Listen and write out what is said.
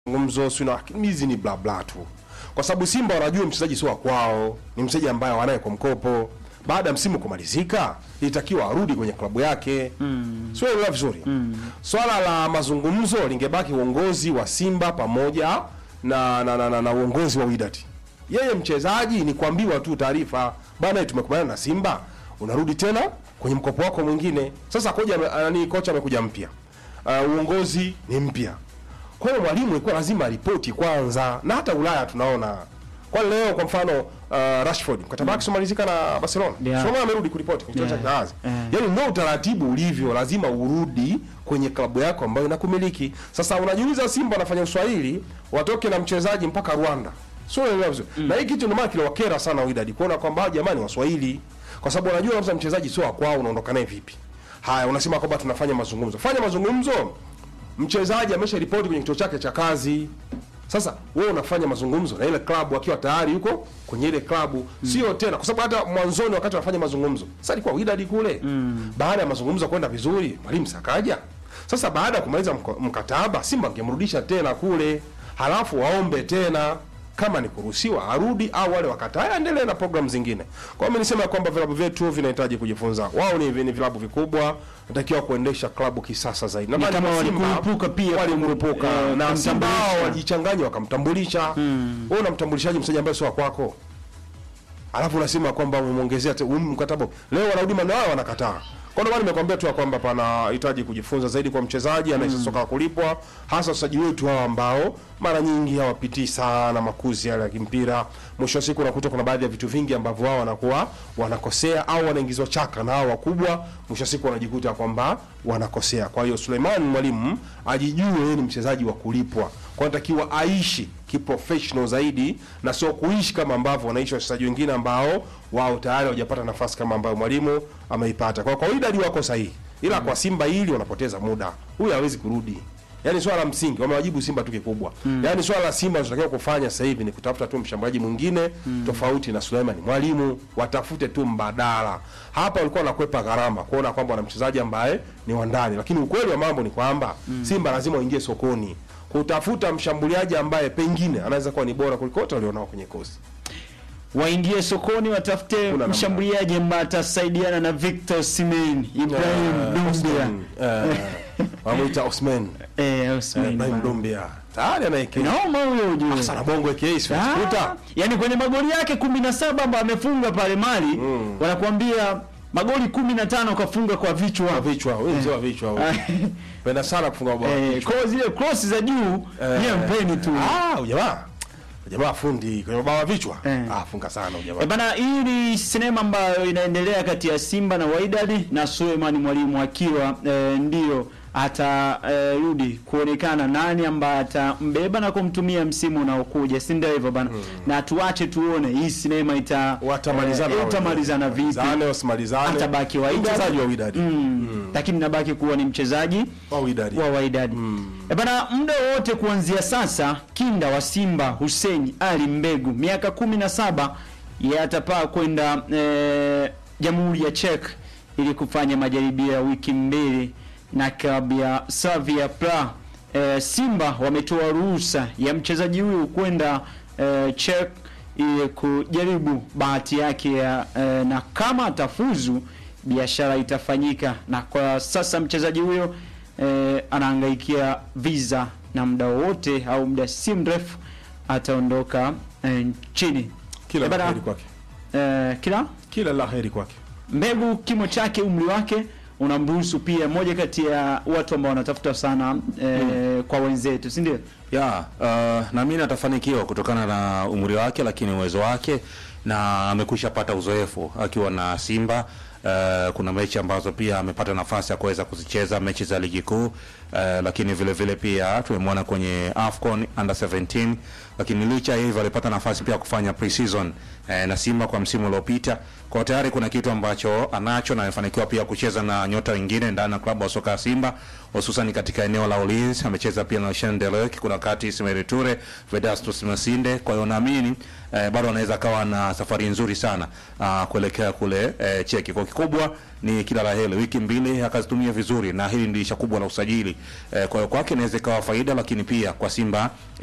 mazungumzo sio na hizi ni bla bla tu, kwa sababu Simba wanajua mchezaji sio wa kwao, ni mchezaji ambaye wanaye kwa mkopo. Baada ya msimu kumalizika, ilitakiwa arudi kwenye klabu yake mm. sio elewa vizuri mm. Swala la mazungumzo lingebaki uongozi wa Simba pamoja na na, na, na, na uongozi wa Wydad. Yeye mchezaji ni kuambiwa tu taarifa bana, tumekubaliana na Simba, unarudi tena kwenye mkopo wako mwingine. Sasa koja nani, kocha amekuja mpya, uh, uongozi ni mpya kwa hiyo mwalimu ilikuwa lazima ripoti kwanza, na hata Ulaya tunaona kwa leo, kwa mfano uh, Rashford mkataba wake umalizika na Barcelona, Yeah. yeah. amerudi kuripoti kwenye kituo cha Yeah. kazi Yeah. yaani ndio utaratibu ulivyo, lazima urudi kwenye klabu yako ambayo inakumiliki. Sasa unajiuliza, Simba wanafanya uswahili watoke na mchezaji mpaka Rwanda, sio unaelewa vizuri na hii kitu ndio maana kiliwakera sana Wydad kuona kwamba hawa jamani waswahili, kwa sababu wanajua kabisa mchezaji sio wa kwao, unaondoka naye vipi? Haya, unasema kwamba tunafanya mazungumzo, fanya mazungumzo mchezaji amesha ripoti kwenye kituo chake cha kazi. Sasa wewe unafanya mazungumzo na ile klabu akiwa tayari yuko kwenye ile klabu, sio tena, kwa sababu hata mwanzoni wakati wanafanya mazungumzo, sasa alikuwa Wydad kule baada ya mazungumzo kwenda vizuri, mwalimu sakaja. Sasa baada ya kumaliza mko- mkataba, Simba angemrudisha tena kule, halafu waombe tena kama ni kuruhusiwa arudi au wale wakataa aendelee na programu zingine. Kwa hiyo nisema kwamba vilabu vyetu vinahitaji kujifunza. Wao ni, ni vilabu vikubwa, natakiwa kuendesha klabu kisasa zaidi. Nadhani kama kwa Simba walikurupuka pia walikurupuka eh, na Simba kumtambulisha. wao wajichanganya wakamtambulisha. Wewe unamtambulishaje mchezaji ambaye sio wa kwako? Alafu unasema kwamba umemwongezea te- um, mkataba. Leo wanarudi maneno wao wanakataa. Kwa ndio maana nimekwambia tu ya kwamba panahitaji kujifunza zaidi kwa mchezaji anayecheza soka la kulipwa, hasa wachezaji wetu hao ambao mara nyingi hawapitii sana makuzi yale ya kimpira. Mwisho wa siku unakuta kuna baadhi ya vitu vingi ambavyo wao wanakuwa wanakosea au wanaingizwa chaka na hao wakubwa, mwisho wa siku wanajikuta kwamba wanakosea. Kwa hiyo Suleiman mwalimu ajijue yeye ni mchezaji wa kulipwa, kwa anatakiwa aishi kiprofessional zaidi na sio kuishi kama ambavyo wanaishi wachezaji wengine ambao wao tayari hawajapata nafasi kama ambayo mwalimu ameipata. Kwa kawaida ndio wako sahihi, ila kwa Simba hili wanapoteza muda, huyu hawezi kurudi. Yaani swala la msingi wamewajibu Simba tu kikubwa. Yaani swala la Simba tunatakiwa kufanya sasa hivi ni kutafuta tu mshambuliaji mwingine tofauti na Suleiman Mwalimu, watafute tu mbadala. Hapa walikuwa wanakwepa gharama kuona kwamba wana mchezaji ambaye ni wa ndani, lakini ukweli wa mambo ni kwamba Simba lazima waingie sokoni kutafuta mshambuliaji ambaye pengine anaweza kuwa ni bora kuliko wote walionao kwenye kosi. waingie sokoni watafute namna. mshambuliaji ambaye atasaidiana na Victor Osimhen, Ibrahim Dumbia, Wamuita Osman eh Osimhen. Ibrahim Dumbia tayari anaekea Inaoma huyo ujue. sana bongo aka sio Ah, kuta Yaani kwenye magoli yake 17 ambayo amefunga pale Mali, wanakuambia magoli 15 kafunga kwa vichwa. vichwa wewe mzee wa vichwa wewe penda sana kufunga bao Eh, kwa zile cross za juu yeye mpeni tu. ah ujamaa ujamaa fundi kwenye mabao ya vichwa Eh. ah funga sana E ujamaa bana, hii ni sinema ambayo inaendelea kati ya Simba na Wydad na Suleiman Mwalimu akiwa e, ndio atarudi kuonekana nani ambaye atambeba na kumtumia msimu unaokuja, si ndio hivyo bana? Na tuache tuone hii sinema ita watamalizana eh, itamalizana vipi, zane wasimalizane atabaki wa Wydad. mchezaji wa Wydad mm. lakini nabaki kuwa ni mchezaji wa Wydad wa Wydad. E bana, muda wote kuanzia sasa, kinda wa Simba Hussein Ali Mbegu miaka kumi na saba yeye atapaa kwenda eh, Jamhuri ya Czech ili kufanya majaribio ya wiki mbili na klabu ya Slavia Praha. Eh, Simba wametoa ruhusa ya mchezaji huyu kwenda eh, Czech ili kujaribu bahati yake ya eh, na kama atafuzu biashara itafanyika, na kwa sasa mchezaji huyo eh, anahangaikia visa na muda wowote au muda si mrefu ataondoka eh, nchini. kila Eh, la bana, heri kwake eh, kila kila la heri kwake mbegu kimo chake umri wake unamruhusu pia, moja kati ya watu ambao wanatafuta sana eh, kwa wenzetu, si ndio? ya uh, naamini atafanikiwa kutokana na umri wake, lakini uwezo wake na amekwisha pata uzoefu akiwa na Simba. Uh, kuna mechi ambazo pia amepata nafasi ya kuweza kuzicheza mechi za ligi kuu uh, lakini vile vile pia tumemwona kwenye AFCON under 17, lakini licha ya hivyo alipata nafasi pia ya kufanya pre-season uh, na Simba kwa msimu uliopita. Kwa tayari kuna kitu ambacho anacho na amefanikiwa pia kucheza na nyota wengine ndani ya klabu ya soka ya Simba hususan katika eneo la ulinzi. Amecheza pia na Shen Delek, kuna wakati Ismail Ture, Vedastus Masinde. Kwa hiyo naamini eh, bado anaweza akawa na safari nzuri sana ah, kuelekea kule eh, Cheki. Kwa kikubwa ni kila la heri. Wiki mbili akazitumia vizuri, na hili ndilisha kubwa la usajili eh, kwa hiyo kwake inaweza ikawa faida, lakini pia kwa Simba